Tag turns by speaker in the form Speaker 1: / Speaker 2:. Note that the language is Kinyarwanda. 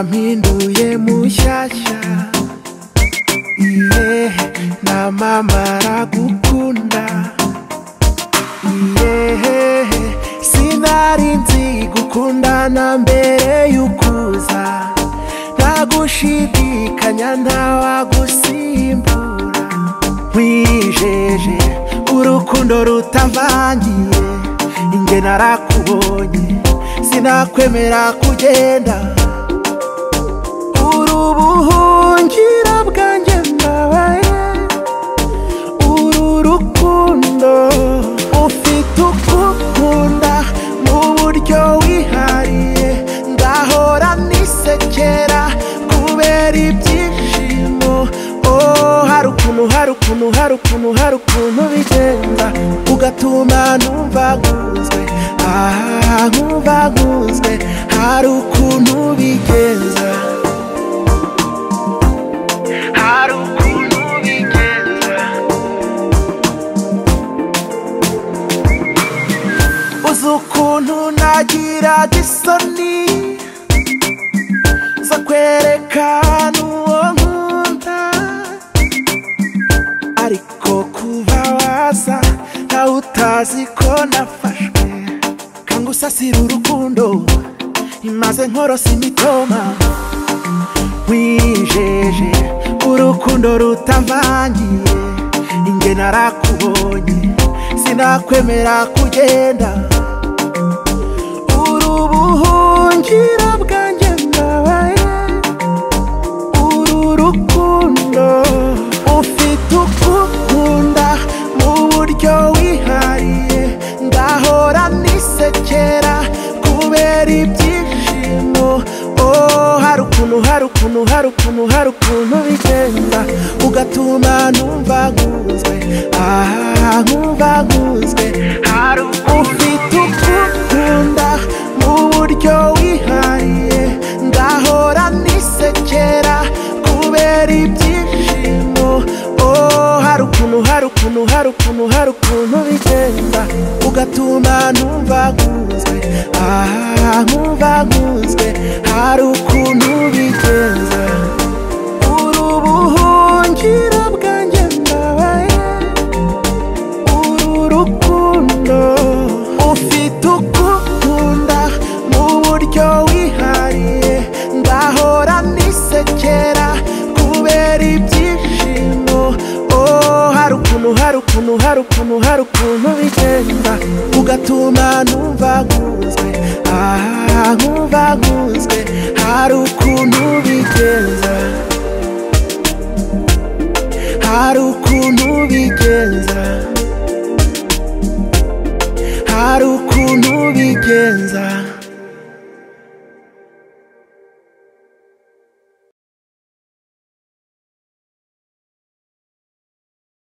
Speaker 1: Mpinduye mushyashya Iye na mama aragukunda Iye sinari nzi gukundana mbere y'ukuza Ntagushidikanya ntawagusimbura Wijeje urukundo rutavangiye Inge narakubonye sinakwemera kugenda uri ubuhungiro bwanjye mbabaye uru rukundo ufite ukukunda mu buryo wihariye ndahora nisekera kubera ibyishimo oh hari ukuntu hari ukuntu hari ukuntu hari ukuntu bigenda ugatuma numva nkunzwe aha nkumva nkunzwe hari ukuntu bigenza hari ukuntu bigenza uzi ukuntu nagira isoni zo kwerekana uwo nkunda ariko kuva waza ntawe utazi ko nafashwe kangusasira urukundo imaze nkorosa imitoma wijeje urukundo rutavangiye inge narakubonye sinakwemera kugenda uri ubuhungiro bwanjye mbabaye uru rukundo ufite ukukunda mu buryo wihariye ndahora nisekera kubera ibyishimo oh hari ukuntu hari ukuntu hari ukuntu hari ukuntu bigenda ugatuma numva nkunzwe aha nkumva nkunzwe hari ufite ukukunda mu buryo wihariye ndahora nisekera kubera ibyishimo oh hari ukuntu hari ukuntu hari ukuntu hari ukuntu bigenda ugatuma numva nkunzwe aha nkumva nkunzwe hari ukuntu bigenza uri ubuhungiro bwanjye mbabaye uru rukundo ufite ukukunda mu buryo wihariye ndahora nisekera kubera ibyishimo oh hari ukuntu hari ukuntu hari ukuntu hari ukuntu bigenda ugatuma numva nkunzwe aha nkumva nkunzwe hari ukuntu bigenza hari ukuntu bigenza hari ukuntu bigenza